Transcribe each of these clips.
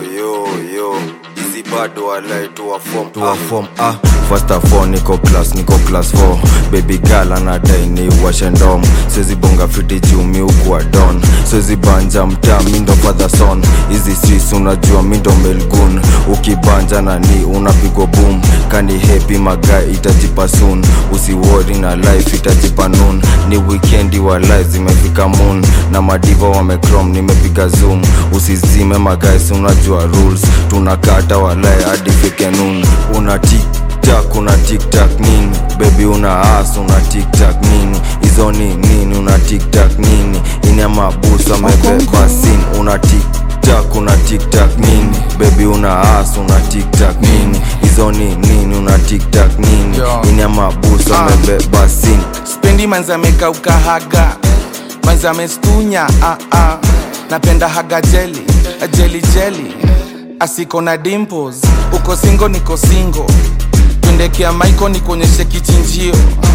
yo yo hizi bado walai tuwa form tuwa form ah first of all niko class niko class 4 baby girl anadai ni washe ndom siwezi bonga fiti juu mi ukuwa don siwezi banja mtaa mi ndo father son hizi sis unajua mi ndo melgun ukibanja na ni unapigwa boom kani happy magai itajipa soon usiwori na life itajipa noon ni wikendi wa life zimefika moon na madiva wamecrom nimepiga zoom usizime magaisi unajua rules tunakata walai hadi fike noon una tiktak una tiktak nini bebi una as una tiktak nini hizo ni nini una tiktak nini ini amabusa amebeba sin una tiktak una tiktak nini bebi una as una tiktak nini hizo ni nini una tiktak nini Yo. ini amabusa Ah. amebeba sin spendi manzameka ukahaga manzamestunya ah, ah. napenda haga jeli jeli jeli asiko na dimples uko singo niko singo twendekea maiko nikuonyeshe kichinjio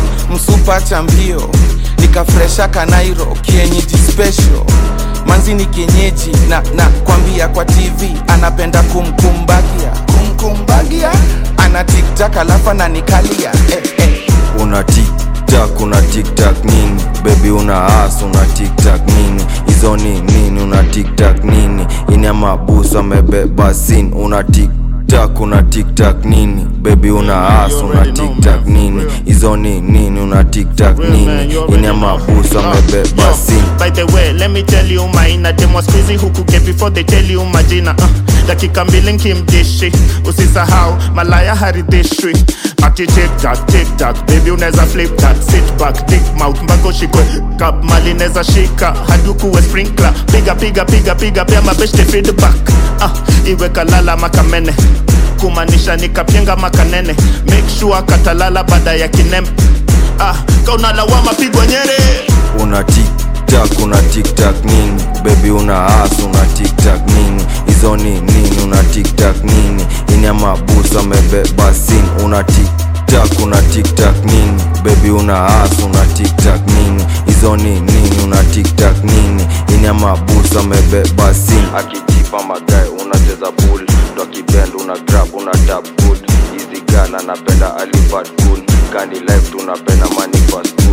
msupa cha mbio nikafresha kanairo kienyeji special manzi ni kienyeji na na kwambia kwa tv anapenda kumkumbagia kumkumbagia ana tiktak alafu ananikalia eh, eh. una tiktak una tiktak nini bebi una as una tiktak nini hizo ni nini una tiktak nini ini amabusu amebeba sin una tiktak una tiktak nini bebi una as una tiktak nini hizo ni nini una tiktak nini ini amabusu amebeba sin By the way, let me tell you mine dem was squeezy huku get before they tell you majina uh, dakika mbili nkimdishi usisahau malaya haridhishwi ati tiktak tiktak baby unaweza flip that sit back dick mouth mpaka ushikwe kap mali neza shika hadi ukuwe sprinkler piga piga piga piga pia mabeshte feedback uh, iwe kalala makamene kumaanisha nikapyenga makanene make sure katalala baada ya kinembe ah, kaunalawama pigwa nyere una tiktak una tiktak nini bebi una as una tiktak nini hizo ni nini una tiktak nini ini amabusu amebeba sin una tiktak una tiktak nini bebi una as una tiktak nini hizo ni nini una tiktak nini ini amabusu amebeba sin akijipa magae unacheza bull ndo akibend una grab una tap good hizi gala napenda alifat good kani life tunapenda money fast